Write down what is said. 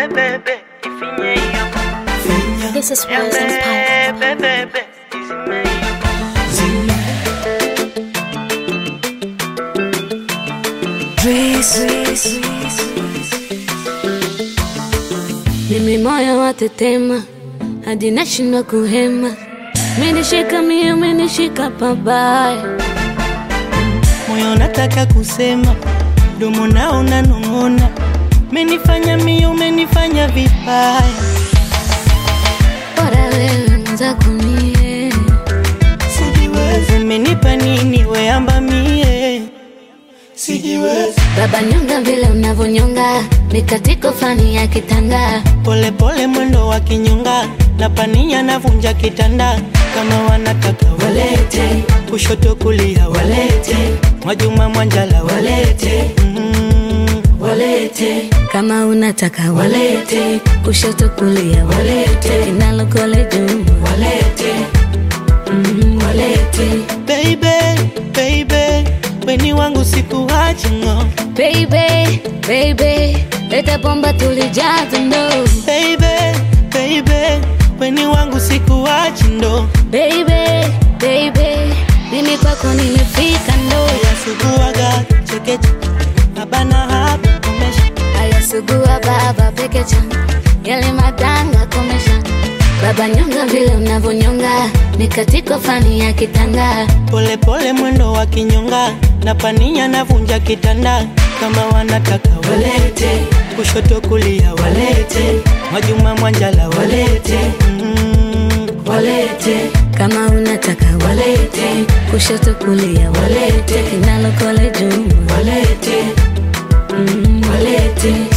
bebe, ifinye hiyo. This is West Empire. Bebe, bebe, izime hiyo. Mimi moyo watetema hadi nashindwa kuhema, menishika mie, menishika pabaya. moyo nataka kusema, domo nao unanong'ona, menifanya mio, umenifanya vibaya. Bora wewe mwenzako mie, Sijiwezi, umenipa nini weamba mie? Sijiwezi, baba nyonga vile unavyonyonga, mikatiko fani ya kitanga. pole pole mwendo wa kinyonga, na pania navunja kitanda, kama wanataka walete, kushoto kulia walete, Mwajuma Mwanjala walete, mm, walete Kama unataka walete, kushoto kulia walete, kinalokole juu walete mm, walete. Baby, baby, weni wangu sikuachi ngo Baby, baby, leta bomba tulijaza ndo. Baby, baby, weni wangu sikuachi ndo Baby, baby, mimi kwako nimefika ndo. Yasuguaga chekeche Abana hapa komesha Ayasugua baba pekecha, yale madanga komesha. Baba nyonga vile unavyonyonga, mikatiko fani ya kitanga. Pole pole mwendo wa kinyonga Na pania navunja kitanda Kama wanataka walete Kushoto kulia walete Mwajuma Mwanjala walete mm, walete Kama unataka walete, kushoto kulia walete, kinalokole juu walete mm, walete.